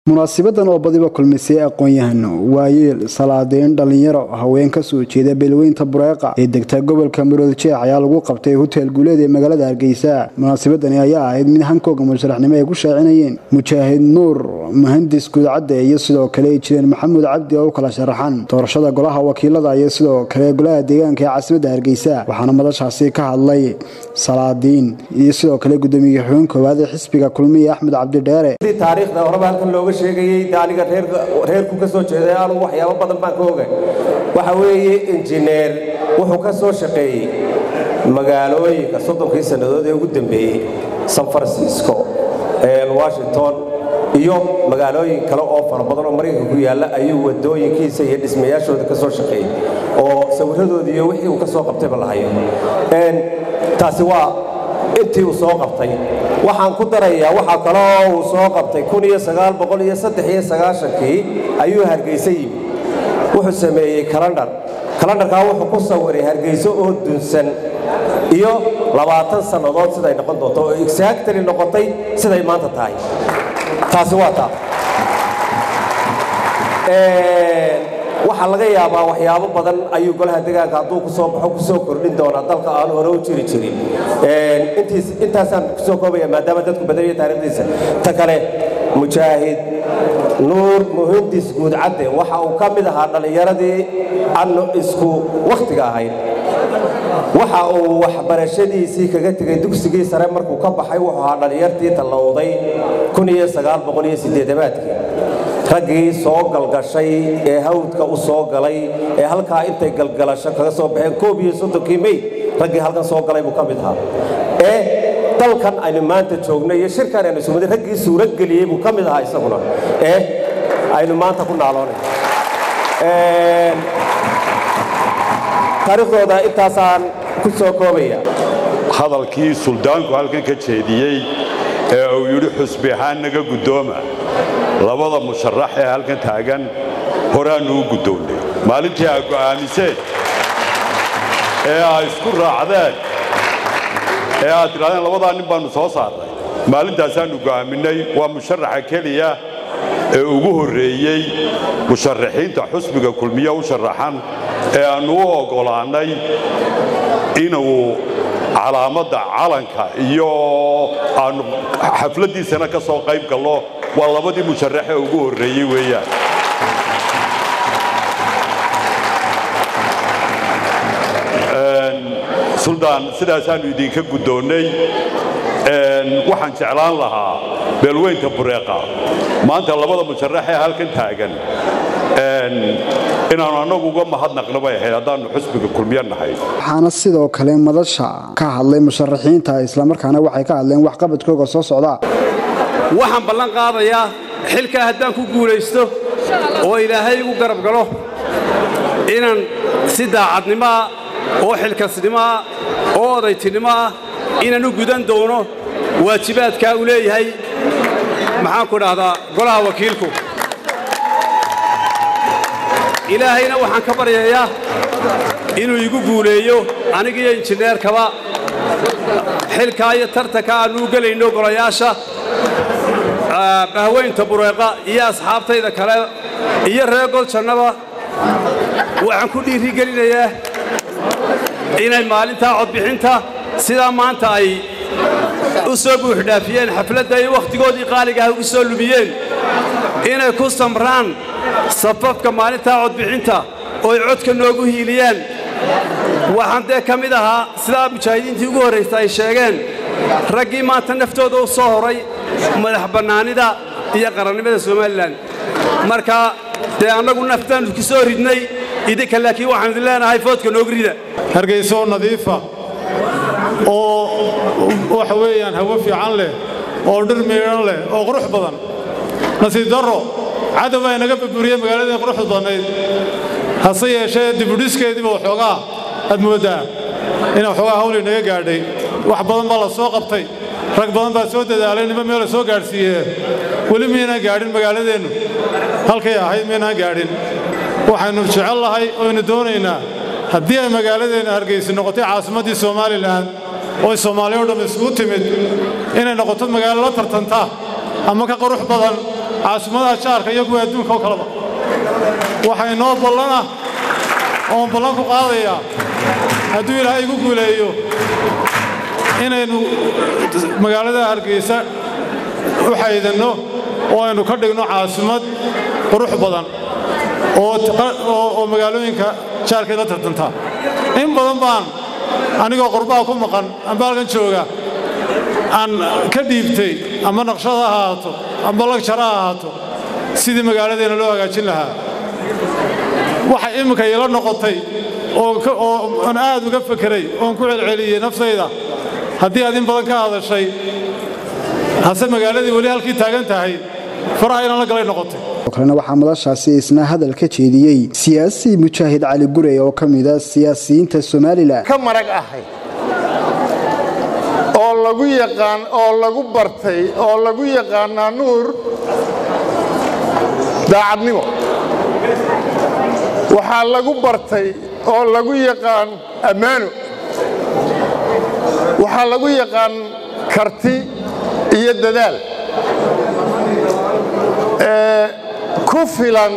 munaasibadan oo badiba kulmisay aqoon-yahano waayeel salaadeyn dhallinyaro haween ka soo jeeda beelweynta bureeqa ee degta gobolka marood jeex ayaa lagu qabtay hotel guuleed ee magaalada hargeysa munaasabadani ayaa ahayd mid hankooga musharaxnimo ay ku shaacinayeen mujaahid nuur muhandis guudcadde iyo sidoo kale ay jireen maxamuud cabdi oo u kala sharaxan doorashada golaha wakiilada iyo sidoo kale golaha deegaanka ee caasimadda hargeysa waxaana madashaasi ka hadlay salaadiin iyo sidoo kale gudoomiye xubin koowaad ee xisbiga kulmiye axmed cabdi dheere taariikhda horeba halkan looga sheegayey de aniga reerku ka soo jeeday anugu waxyaabo badan baan ka ogay waxa weeye injineer wuxuu ka soo shaqeeyey magaalooyinka soddonkii sannadood ee ugu dambeeyey san francisco washington iyo magaalooyin kale oo fara badan oo maraykanka ku yaalla ayuu wadooyinkiisa iyo dhismayaashooda ka soo shaqeeyey oo sawirradoodii iyo wixii uu ka soo qabtayba la hayo taasi waa intii uu soo qabtay waxaan ku darayaa waxaa kaloo uu soo qabtay kii ayuu hargeysa yimi wuxuu sameeyey kalandhar kalandharkaa wuxuu ku sawiray hargeyso oo dunsan iyo labaatan sannadood siday noqon doonto oo exactly noqotay siday maanta tahay taasi waa taa waxaa laga yaabaa waxyaabo badan ayuu golaha degaanka hadduu kusoo baxo kusoo kordhin doonaa dalka aan hore u jiri jirin intaasaan kusoo koobaya maadaama dadku badaniyo taarikhdiisa ta kale mujaahid nuur muhindis guudcadde waxa uu ka mid ahaa dhallinyaradii annu isku wakhtiga ahayd waxa uu waxbarashadiisii kaga tegay dugsigii sare markuu ka baxay wuxuu ahaa dhallinyartii tallowday aadkii raggii soo galgashay ee hawdka u soo galay ee halkaa intay galgalasho kaga soo baxeen koob iyo soddonkii mey raggii halkan soo galay buu ka mid ahaa ee dalkan aynu maanta joogno iyo shirkan aynu sumada raggii suurageliyey buu ka mid ahaa isaguna ee aynu maanta ku naaloonay taariikhdooda intaasaan ku soo koobaya hadalkii suldaanku halkan ka jeediyey ee uu yidhi xusbi ahaan naga guddooma labada musharax ee halkan taagan horaannu u guddoonnay maalintii aa go'aamiseen ee aa isku raacdeen ee aad tidhahdeen labadaa nin baannu soo saarnay maalintaasaannu go'aaminay waa musharaxa keliya ee ugu horreeyey musharaxiinta xusbiga kulmiye u sharaxan ee aannu u oggolaannay inuu calaamadda calanka iyo aannu xafladdiisana ka soo qayb gallo waa labadii musharaxee ugu horreeyey weeyaan suldaan sidaasaannu idinka guddoonnay waxaan jeclaan lahaa beelweynta bureeqa maanta labada musharaxee halkan taagan inaannu annagu uga mahadnaqno bay ahayd haddaannu xusbiga kulmiyo nahay waxaana sidoo kale madasha ka hadlay musharaxiinta islamarkaana waxay ka hadleen waxqabadkooga soo socda waxaan ballan qaadayaa xilkaa haddaan ku guulaysto oo ilaahay igu garab galo inaan si daacadnimoah oo xilkasnimoah oo odaytinimo ah inaan u gudan doono waajibaadkaa uu leeyahay maxaanku dhahdaa golaha wakiilku ilaahayna waxaan ka baryayaa inuu igu guuleeyo anigiiyo injineerkaba xilkaa iyo tartanka aannu u gelayno golayaasha bahweynta bureeqa iyo asxaabtayda kale iyo reer goljannaba waxaan ku dhiirigelinayaa inay maalintaa codbixinta sidaa maanta ay u soo buuxdhaafiyeen xafladda ay wakhtigoodii qaaliga ah ugu soo lumiyeen inay ku samraan safafka maalintaa codbixinta oo ay codka noogu hiiliyaan waxaan dee ka mid ahaa sidaa mujaahidiintii ugu horraysa ay sheegeen raggii maanta naftooda u soo horay madax bannaanida iyo qarannimada somalilan marka dee annagu naftaannu ku soo ridnay idinka laakiin waxaan idin leenahay foodka noogu rida hargeysoo nadiifa oo waxa weeyaan hawo fiican leh oo dhir miidhan leh oo qurux badan nasiib darro cadow baa inaga burburiyey magaaladii quruxda badnayd hase yeeshee dibudhiskeediiba waxoogaa aad mooddaa ina waxoogaa hawl inaga gaadhay wax badan baa la soo qabtay rag badan baa soo dadaalay nima meel la soo gaadhsiiyee weli miynaan gaadhin magaaladeennu halkay ahayd miynaan gaadhin waxaynu jecel lahay oynu doonaynaa haddii ay magaaladeenna hargaysi noqotay caasimaddii somalilan oo soomaaliya o dhamm isugu timid inay noqoto magaalo la tartanta ama ka qurux badan caasimadaha jaarka iyo kuwa adduunka oo kaleba waxaa inoo ballan ah oon ballan ku qaadayaa hadduu ilaahay igu guuleeyo inaynu magaalada hargeysa u xaydanno oo aynu ka dhigno caasimad qurux badan oo magaalooyinka jaarkay la tartantaa in badan baan anigoo qurbaha ku maqan amba halkan jooga aan ka dhiibtay ama naqshad ha ahaato amba lagjar ha ahaato sidii magaaladeenna loo hagaajin lahaa waxay imminka iila noqotay oon aad uga fekeray oon ku celceliyey naftayda haddii aad in badan ka hadashay hase magaaladii weli halkii taagan tahay faraha inaan la galay noqotay kalena waxaa madashaasi isna hadal ka jeediyey siyaasi mujaahid cali gurey oo ka mida siyaasiyiinta somalilan ka marag ahay oo lagu yaqaan oo lagu bartay oo lagu yaqaanaa nuur daacadnimo waxaa lagu bartay oo lagu yaqaan ammaano waxaa lagu yaqaan karti iyo dadaal ku filan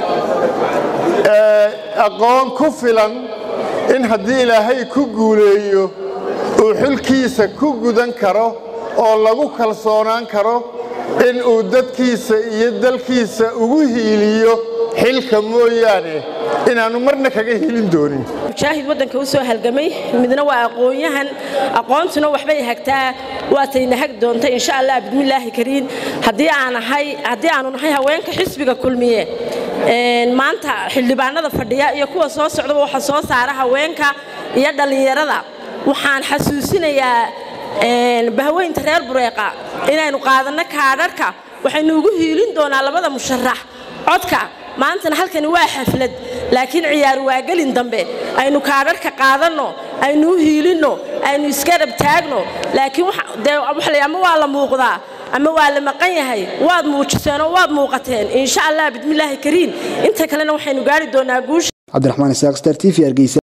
aqoon ku filan in haddii ilaahay ku guuleeyo uu xilkiisa ku gudan karo oo lagu kalsoonaan karo in uu dadkiisa iyo dalkiisa ugu hiiliyo xilka mooyaane inaannu marna kaga hiilin doonin mujaahid waddanka u soo halgamay midna waa aqoon-yahan aqoontuna waxbay hagtaa waatayna hag doonta insha allah bismillaahi kariin haddii aan ahay haddii aanu nahay haweenka xisbiga kulmiye maanta xildhibaanada fadhiya iyo kuwa soo socdaba waxa soo saara haweenka iyo dhallinyarada waxaan xasuusinayaa bahweynta reer bureeqa inaynu qaadanno kaadharhka waxaynu ugu hiilin doonaa labada musharax codka maantana halkani waa xaflad laakiin ciyaar waagelin dambe aynu kaadharhka qaadanno aynu u hiilinno aynu isgarab taagno laakiin ama waa la muuqdaa ama waa la maqan yahay waad muujiseenoo waad muuqateen insha allah bismillaahi kariin inta kalena waxaynu gaari doonaa guusha cabdiraxmaan isaaq star t v hargeysa